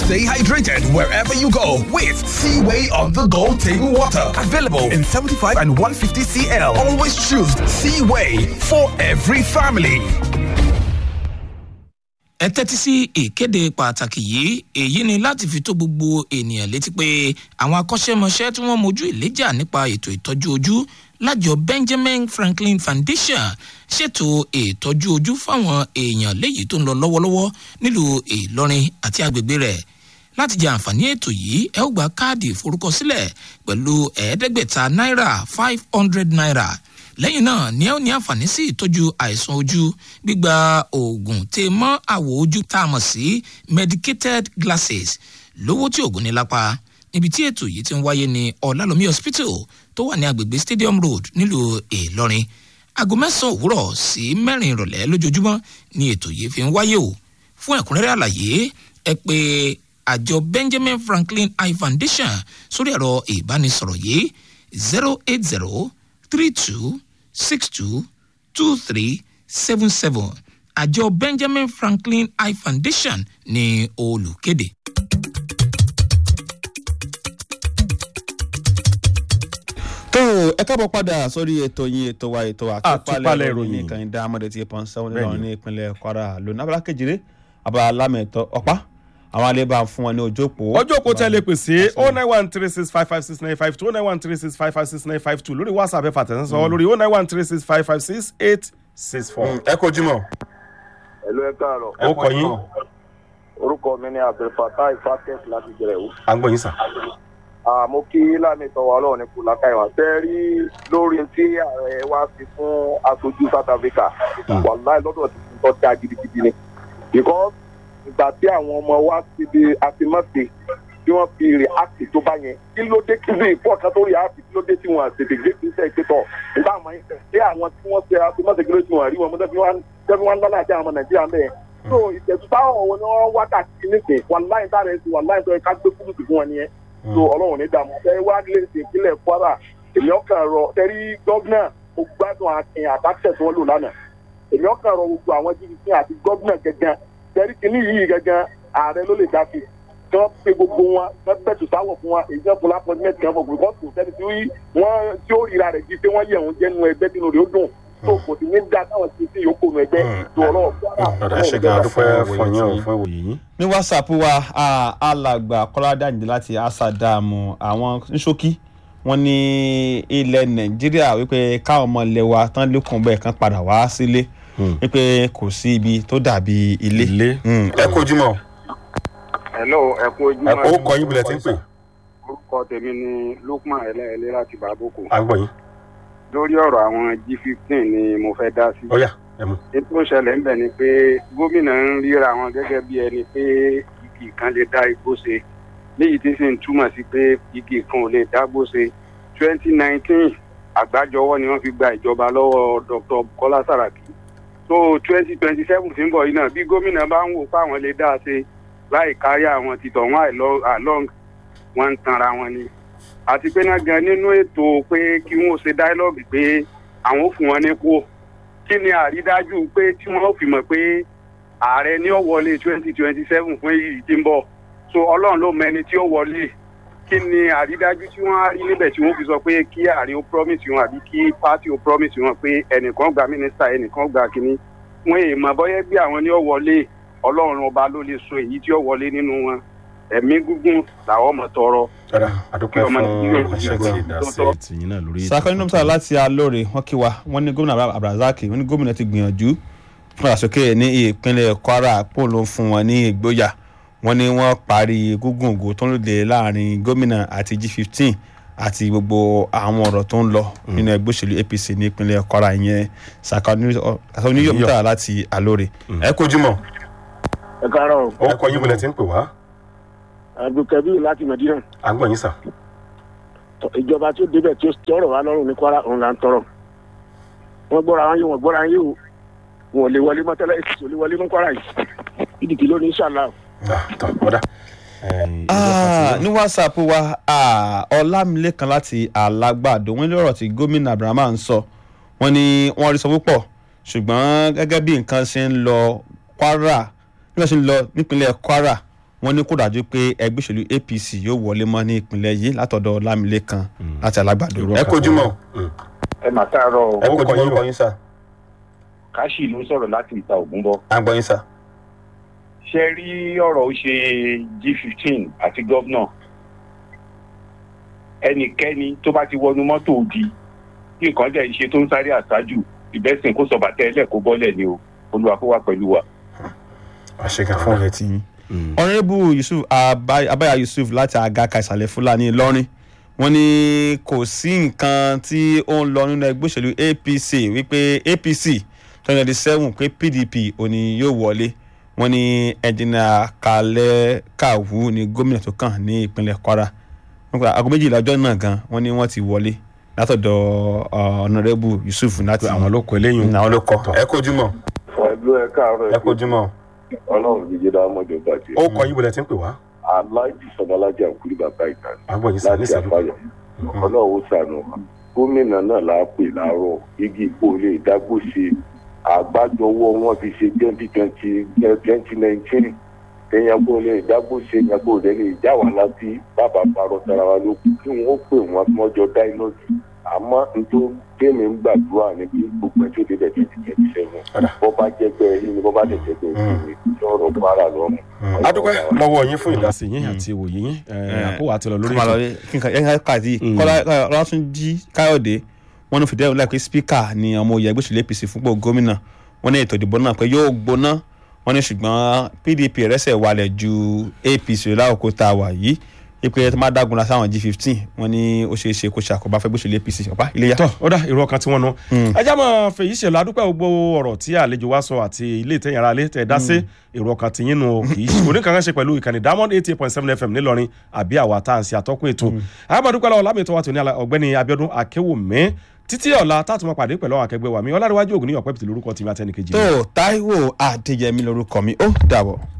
Stay hydrated wherever you go with Seaway on the go table water. Available in 75 and 150 CL. Always choose Seaway for every family. ẹ tẹ́tí sí ìkéde pàtàkì yìí èyí ni láti fi tó gbogbo ènìyàn létí pé àwọn akọ́ṣẹ́mọṣẹ́ tí wọ́n mojú ìléjà nípa ètò ìtọ́jú ojú lájọ benjamin franklin foundation ṣètò ìtọ́jú ojú fáwọn èèyàn léyìí tó ń lọ lọ́wọ́lọ́wọ́ nílùú ìlọrin àti agbègbè rẹ̀ láti jẹ àǹfààní ètò yìí ẹ ó gba káàdì ìforúkọsílẹ̀ pẹ̀lú ẹ̀ẹ́dẹ́gbẹ̀ta náírà five hundred naira lẹ́yìn náà ni ẹ ó ní àǹfààní sí ìtọ́jú àìsàn ojú gbígba oògùn tè mọ́ àwọ̀ ojú tá a mọ̀ sí medicated glasses lówó tí oògùn ní lápá níbi tí ètò yìí ti ń wáyé ní ọ̀làlómi hospital tó wà ní agbègbè stadium road nílùú ìlọrin aago mẹ́sàn-án òwúrọ̀ sí mẹ́rin ìrọ̀lẹ́ lójoojúmọ́ ni ètò yìí fi ń wáyé o fún ẹ̀kúnrẹ́rẹ́ àlàyé ẹ pé àjọ benjamin franklin eye foundation sórí ẹ̀rọ ìbánisọ̀rọ̀ yìí zero eight zero three two six two two three seven seven àjọ benjamin franklin eye foundation ní olùkéde. tó ẹ káàbọ̀ padà sórí ètò yín ètò wa ètò Àtúpalẹ̀ ìròyìn ìròyìn. nìkan ìdá amọ̀dé tí pọ́n sẹ́wọ́n Bẹ́ẹ̀ni. nílò ní ìpínlẹ̀ kwara lónìí abala kejìlé abala lámẹ̀tọ́ ọ̀pá àwọn alẹ́ bá fún wọn ní ojú òpó. ọjọ́ òpó tẹ́ lè pè sí oh nine one three six five five six nine five two oh nine one three six five five six nine five two lórí whatsapp ẹ fàtẹ̀sán sọ lórí oh nine one three six five five six eight six four. ẹ kojú mọ́. Ẹ̀lú ẹ káàárọ̀. ó kọ yín Orúkọ mi ni Abdulfatah Ifatek láti Jẹ̀rẹ̀wò. à ń gbọ́ yín sà. Àmọ́ kí Lámi tọwọ́ ọlọ́run ní kò lákàá ìwà. Fẹ́ rí lórí tí ààrẹ wá sí fún aṣojú South Africa. Wàláì lọ́dọ̀ tí mo tọ́ da gidigidi ni. Because ìgbà tí àwọn ọmọ wa ti di àtìmọ́sí tí wọ́n fi react tó bá yẹn. Kí ló dé kí ló ìfọ̀ kan tó react kí ló dé tí wọ́n àtètè gbé kí sẹ́ ìpẹ́tọ̀. Nígbà àwọn yẹn ṣé àwọn tí wọ́n ṣe àtìmọ́sí kí ló ti wọ́n rí wọn mọ́ tẹ́bí wọn lọ́la àti àwọn ọmọ Nàìjíríà mẹ́ẹ̀ so ìtẹ̀sí táwọn ọ̀wọ́ ni wọ́n wá káàkiri nísìn wàláì tára ẹ̀sìn wàláì tó yẹ ká gbé kúrúkù fún wọn nìyẹn so ọlọ́run ní dààmú ẹ wá lè ṣe ìpínlẹ̀ kwara èmi ọkàn rọ tẹ́rí gọ́gùnà mo gbádùn akin àtàkùn tí wọ́n lò lánàá èmi ọkàn rọ gbogbo àwọn jìbìtì àti gọ́gùnà gẹ́gẹ́ tẹ́rí kìíní yìí gẹ́gẹ́ ààrẹ ló lè dá sí kí wọ́n pe gbogbo wọn kí wọ́n bẹ̀tù sáwọ̀ fún wọn èyí jẹ́ fún lápọ́tímẹ́tì kan fún gbogbo kò sẹ́ni tí wọ́n tí ó ríra rẹ̀ jí pé wọ́n yẹ̀ wọ́n jẹ́nu ẹgbẹ́ tí lórí ó dùn tó kò sí ní dá táwọn ti sí yòókù nù ẹgbẹ́ tó ọlọ́run ọ̀dà ṣe gan adúpẹ́ fún yín o fún ìwòye yín. ní whatsapp wa a- alàgbà kọ́ládàjì láti asadamu àwọn nṣókí wọn ní ilẹ̀ nàìjíríà wípé káwọn ọmọ ilẹ̀ wa tán lékun bẹ́ẹ̀ kan padà wá sílé wípé kò sí ibi tó dàbí ilé. ilé. Mm, ẹ kojú mọ́ hello ẹ kú ojú ẹ kó kọ yín bilẹ̀ tí ń pè orúkọ tèmi ni lukman ẹlẹ́ẹ̀lẹ́ láti bàbókò à ń gbọ́ yín. lórí ọ̀rọ̀ àwọn g fifteen ni mo fẹ́ dá sí. ọ̀yà ẹ mú. ètò ìṣẹ̀lẹ̀ ń bẹ̀ ni pé gómìnà ń ríra wọn gẹ́gẹ́ bí ẹni pé igi kan lè dá igbó ṣe léyìí tí sì ń túmọ̀ sí pé igi kan ò lè dágbó ṣe twenty nineteen àgbájọwọ́ ni wọ́n fi gba ìjọba lọ́wọ́ dr bukola saraki so twenty twenty seven tí ń bọ̀ yìí náà bí gómìnà bá ń wò pé àwọn lè dá a ṣe láì kárí àwọn títọ̀ wọn àìlọ́- àlọ́ng wọn ń tanra wọn ni àti pé náà gan nínú ètò pé kí wọn ó ṣe dáílọ́ọ̀gì pé àwọn ò fún wọn ní kó kí ni àrídájú pé tí wọn ó fi mọ̀ pé ààrẹ ní ó wọlé twenty twenty seven fún èyí tí ń bọ̀ so ọlọ́run ló mẹni tí ó wọlé kí ni àrídájú tí wọ́n á rí níbẹ̀ tí wọ́n fi sọ pé kí ààrẹ ó promise wọn àbí kí party ó promise wọn pé ẹnìkan gba mínísítà ẹnìkan gba kínní wọn èèmọ̀ bọ́yẹ́ bí àwọn ní ó wọlé ọlọ́run ọba ló lè so èyí tí ó wọlé nínú wọn ẹ̀mí gígùn làwọn ọmọ tọrọ ọ̀dà adúpẹ́ Kí ọmọ fún Nàìjíríà kò iṣẹ́ ṣe tí gbọ́. ìdásí tìyín náà lórí ètò. sakoni nomsa láti alóore wọn kí wa wọn ní gómìnà abdulrasaq wọn ní gómìnà ti gbìyànjú fún àsókè ní ìpínlẹ̀ kwara pò ló ń fún wọn ní ìgboyà wọn ní wọn parí gúngùn ògo tó ń lòdì láàrin gómìnà àti g fifteen àti gbogbo àwọn ọ̀rọ̀ tó ń lọ nínú ẹgbẹ́ òṣèlú apc ní ìpínlẹ̀ kwara ìyẹn sakoni nomsa láti alóore. ẹ kojú mọ́ ẹ káàárọ̀ ó kọ yín bilẹ̀ tí ń pè wá abdulkabi láti medina à ń gbọ́ yín sà. ìjọba tí ó débẹ̀ tí ó tọrọ wá lọ́rùn ní kwara òun là ń tọrọ wọ́n gbọ́ra wọn yé wọn gbọ́ra wọn yé o wọn ò lè wọlé mọ́ tẹ́lẹ̀ èsì ò lè wọlé mọ́ kwara yìí ìdìkì lónìí inshallah. Ah, tọ́ ọ̀dà. Ah, ní whatsapp wa ah, ọlámilékan láti alágbàdo wọn ní ọ̀rọ̀ tí gómìnà abrahamu ń sọ wọn ni wọ́n rí sọ púpọ̀ ṣùgbọ́n gẹ́gẹ́ bí nǹkan ṣe ń lọ kwara bí wọ́n ṣe ń lọ nípínlẹ̀ kwara wọ́n ní kó dájú pé ẹgbẹ́ òṣèlú apc yóò wọlé mọ́ ní ìpínlẹ̀ yìí látọ̀dọ̀ lámìlẹ́kan láti alágbàdo. Irú ẹ kojú mọ́ ẹ mà káàárọ̀ o. ẹ Ó kojú kọ mọ́ yín orúkọ o. yín sà káṣí ló ń sọ̀rọ̀ láti ìta ògùn bọ̀. à ń gbọ́ yín sà. ṣe rí ọ̀rọ̀ ó ṣe g fifteen àti gọ́vnà ẹnikẹ́ni tó bá ti wọnú mọ́tò òdì kí nǹkan dẹ̀ ń ṣe tó ń sáré àṣájù ìbẹ́sìn kó sọ̀bà tẹ́lẹ̀ kó bọ́lẹ̀ ni o olúwa kó wà pẹ̀lú wa. àṣekà fún ọ̀rẹ́ tí yín. ọ̀rẹ́bù yusuf Aba- abaya yusuf láti agaka ìsàlẹ̀ fúlàní ìlọrin wọ́n ní kò sí nǹkan tí ó ń lọ nínú ẹgbẹ́ òṣèlú apc wípé apc twenty twenty seven pé pdp òní yóò wọlé wọ́n ní ẹ̀jìnà kalẹ̀ kàwú ní gómìnà tó kàn ní ìpínlẹ̀ kwara wọ́n pe aago méjìlá ọjọ́ náà gan wọ́n ní wọ́n ti wọlé látọ̀dọ̀ ọ̀nàrẹ́bù yusuf láti àwọn ló kọ eléyìí àwọn ló kọ ẹ kojú mọ́ ẹgbẹ́ ẹ káàárọ̀ ẹ kojú mọ́ ọlọ́run ní jẹ́dá ọmọdé bàjẹ́ ó kọ yín bọ̀lẹ̀ tí ń pè wá aláìjì sọmọlájà òkúri bàbá ìtàn à ń gbọ́ yín sà ní láti ìṣẹ́jú àfàyọ ọlọ́run ó sànù wa. gómìnà náà là á pè láàárọ̀ igi ìpò lè dágbó ṣe àgbájọwọ́ wọn fi ṣe twenty twenty twenty nineteen èèyàn kò lè dágbó ṣe èèyàn kò lè lè já wà láti bàbá parọ́ tara wa ló kù kí wọ́n pè wọ́n kí wọ́n jọ dáínọ́ọ̀sì àmọ́ nítorí tèmi ń gbàdúrà ní bí gbogbo ẹjọ́ débẹ̀ twenty twenty seven bọ́ bá jẹ́ pé ẹ̀rí ni bọ́ bá dẹ̀ jẹ́ pé ẹ̀rí ni lọ́rọ̀ kwara lọ́rùn. adúpẹ́ lọ́wọ́ yín fún ìdásí yín àti ìwòye yín àkówà àti lọ lórí kọ́má ètò lọ́lé kí n kà yẹn ká kàdí kọ́lá ọlátúnjí káyọ̀dé wọn ní fìdí ẹ̀rọ láì pé spíkà ni ọmọ òye ẹgbẹ́ òṣèlú apc fúnpọ̀ gómìnà wọn ní ètò ìdìbò náà pé yóò gbóná wọn ní ṣùgbọ́n pdp rẹ́sẹ̀ walẹ̀ ju apc láòkó tá a wà yìí ipe tó máa dágunlá sáwọn g fifteen wọn ní ó ṣeé ṣe kó ṣàkóbá fẹ́ gbóṣèlú apc ọ̀pá iléyà. tọ́ ó dá irú ọkàn tí wọ́n nu ẹjá mọ̀ fèyí ṣèlú adúpẹ́ gbogbo ọ̀rọ̀ tí àlejò wa sọ àti ilé ìtẹ̀yìn ara lé tẹ̀ dá sí èrò ọkàn tí yín nu kì í ṣe kò ní kankan ṣe pẹ̀lú ìkànnì diamond eighty eight point seven fm nílọrin àbí àwa tá à ń ṣe àtọ́kùn ètò àbádúpẹ́ lọ́wọ́ lámìtọ́ wa tó ní ọ̀gbẹ́ni abiodun akéwòmí títí ọ̀la táàtún máa pàdé pẹ̀lú àwọn akẹgbẹ́ wa mi ọlárẹ̀wájú ògùn ní ọ̀pẹ́ pìtì lórúkọ tìmí àtẹnìkejì mi. tó taiwo adéyẹmí lorúkọ mi ó dàbọ̀.